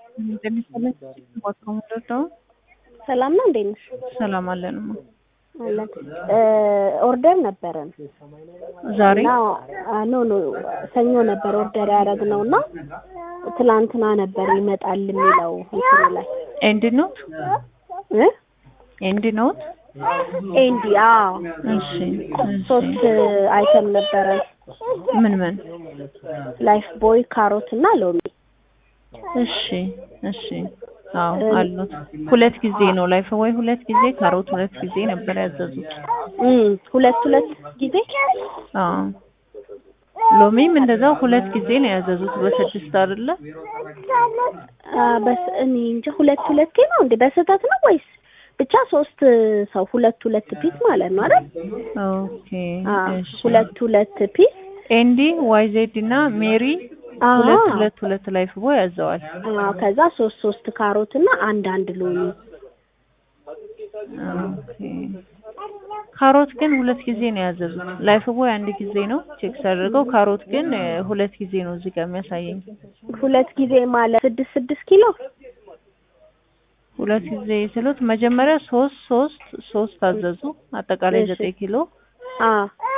እንደሚሰለኝ ቦታው ምንድነው? ሰላም ነው፣ እንዴት ነሽ? ሰላም አለንማ። አለን ኦርደር ነበረን ዛሬ እና አ- ኖ ኖ ሰኞ ነበር ኦርደር ያደረግነው እና ትላንትና ነበር ይመጣል የሚለው እንትኑ ላይ ኤንድ ኖት እ ኤንድ ኖት። ኤንዲ አዎ እሺ እሺ። ሶስት አይተም ነበረን ምን ምን? ላይፍ ቦይ ካሮት እና ሎሚ እሺ እሺ። አዎ አሉት። ሁለት ጊዜ ነው ላይፍ ወይ ሁለት ጊዜ ካሮት ሁለት ጊዜ ነበር ያዘዙት። እም ሁለት ሁለት ጊዜ አዎ ሎሚም እንደዛው ሁለት ጊዜ ነው ያዘዙት በስድስት አይደለ? አ፣ በስ እኔ እንጃ ሁለት ሁለቴ ነው እንዴ በስህተት ነው ወይስ ብቻ ሶስት ሰው ሁለት ሁለት ፒስ ማለት ነው አይደል? ኦኬ አ እሺ። ሁለት ሁለት ፒስ ኤንዲ ዋይዜድ እና ሜሪ አዎ ሁለት ሁለት ሁለት ላይፍ ቦይ ያዘዋል። አዎ ከዛ ሶስት ሶስት ካሮት እና አንድ አንድ ሎሚ ኦኬ ካሮት ግን ሁለት ጊዜ ነው ያዘዙት። ላይፍ ቦይ አንድ ጊዜ ነው ቼክ ሳደርገው፣ ካሮት ግን እ, ሁለት ጊዜ ነው እዚህ ጋር የሚያሳየኝ። ሁለት ጊዜ ማለት ስድስት ስድስት ኪሎ ሁለት ጊዜ ስሉት መጀመሪያ ሶስት ሶስት ሶስት አዘዙ አጠቃላይ እሺ። ዘጠኝ ኪሎ አ